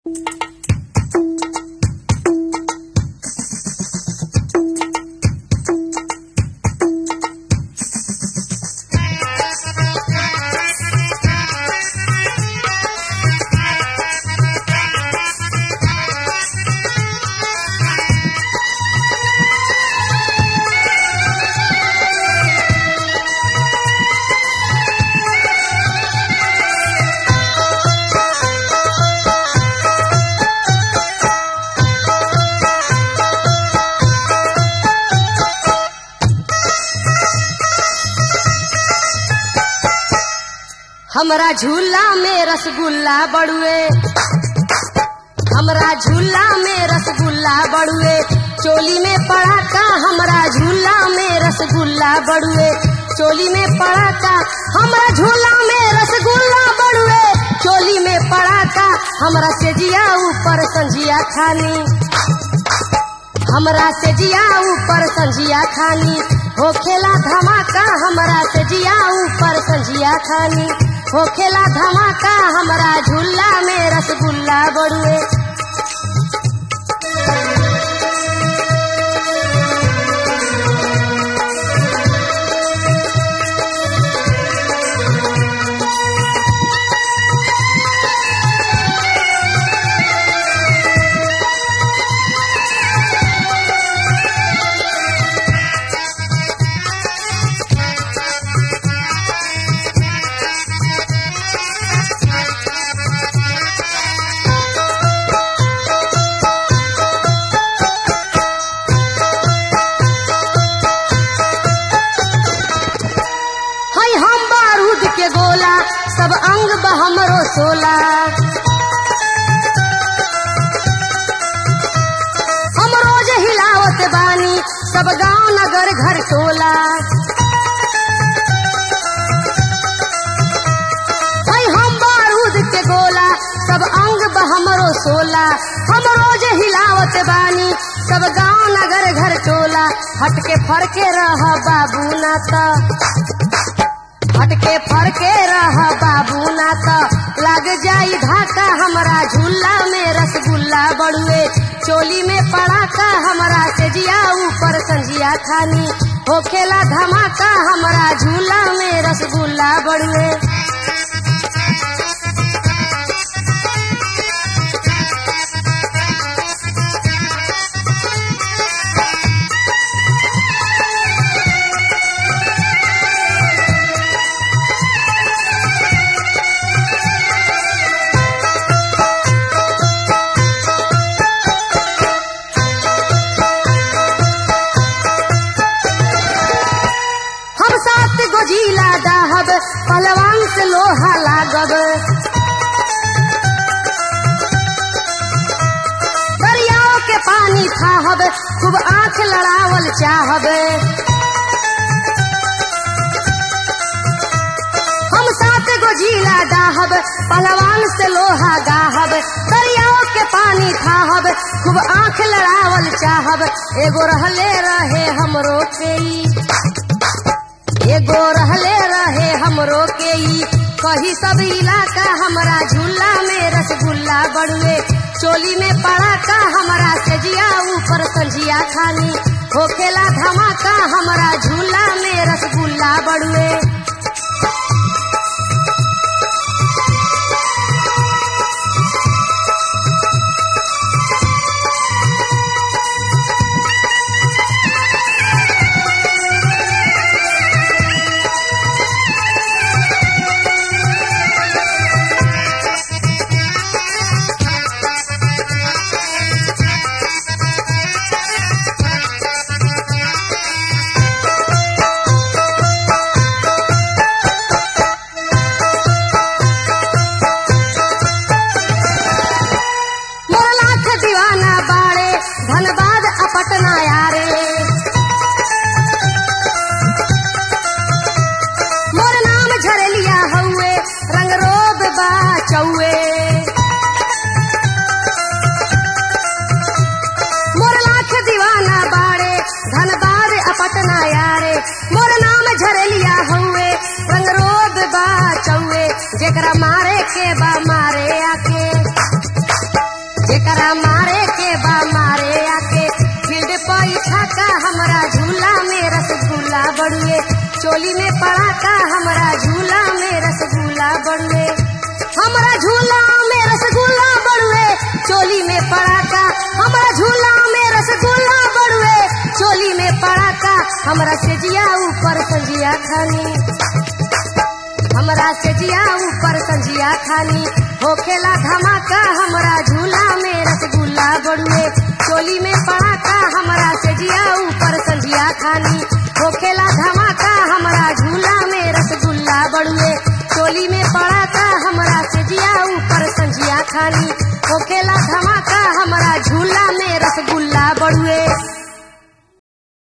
हमरा झूला में रसगुल्ला बड़ुए हमरा झूला में रसगुल्ला बड़ुए चोली में पड़ा का हमरा झूला में रसगुल्ला बड़ुए चोली में पड़ा का हमरा झूला में रसगुल्ला बड़ुए चोली में पड़ा का हमरा से जिया ऊपर संजिया खानी हमरा से जिया ऊपर संजिया खानी होखेला धमाका हमरा से जिया ऊपर संजिया खानी होखेला धमाका हमरा झूला में रसगुल्ला बड़ुए है हम बारूद के गोला सब अंग बहमरो सोला हम रोज हिलावत बानी सब गांव नगर घर टोला है हम बारूद के गोला सब अंग बहमरो सोला हम रोज हिलावत बानी सब गांव नगर घर टोला हटके फरके रह बाबू ना त हटके फरके रह बाबू ना त लग जाई धाका हमरा झूला में रसगुल्ला बड़ुए चोली में पड़ाका हमरा से जिया ऊपर संजिया खानी होखेला धमाका हमरा झूला में रसगुल्ला बड़ुए हम सात गो जिला दाहब पहलवान से लोहा लागब दरियाओं के पानी खाहब खूब आंख लड़ावल चाहब हम सात गो जिला दाहब पहलवान से लोहा गाहब दरियाओं के पानी खाहब खूब आंख लड़ावल चाहब एगो रहले रहे हमरो के ई एगो रहले रहे हमरो के ई कही सब इलाका हमरा झूला में रसगुल्ला बड़ुए चोली में पड़ा का हमरा से जिया ऊपर संजिया खानी होखेला धमाका हमरा झूला में रसगुल्ला बड़ुए मोर लाख दीवाना बाड़े धनबाद अपटना यारे मोर नाम झरलिया हउए रंग रोब बा चौए मोर लाख दीवाना बाड़े धनबाद अपटना यारे मोर नाम झरलिया हउए रंग रोब बा चौए जेकरा मारे के बा मारे आके पड़ाका हमरा झूला में रसगुल्ला बड़ुए हमरा झूला में रसगुल्ला बड़ुए चोली में पड़ाका हमरा झूला में रसगुल्ला बड़ुए चोली में पड़ाका हमरा सेजिया ऊपर संजिया खानी हमरा सेजिया ऊपर संजिया खानी होखेला धमाका हमरा झूला में रसगुल्ला बड़ुए चोली में पड़ाका हमरा सेजिया ऊपर संजिया खानी होखेला धमाका हमरा झूला में रसगुल्ला बड़ुए चोली में पड़ाका हमरा सेजिया ऊपर संजिया खानी होखेला धमाका हमरा झूला में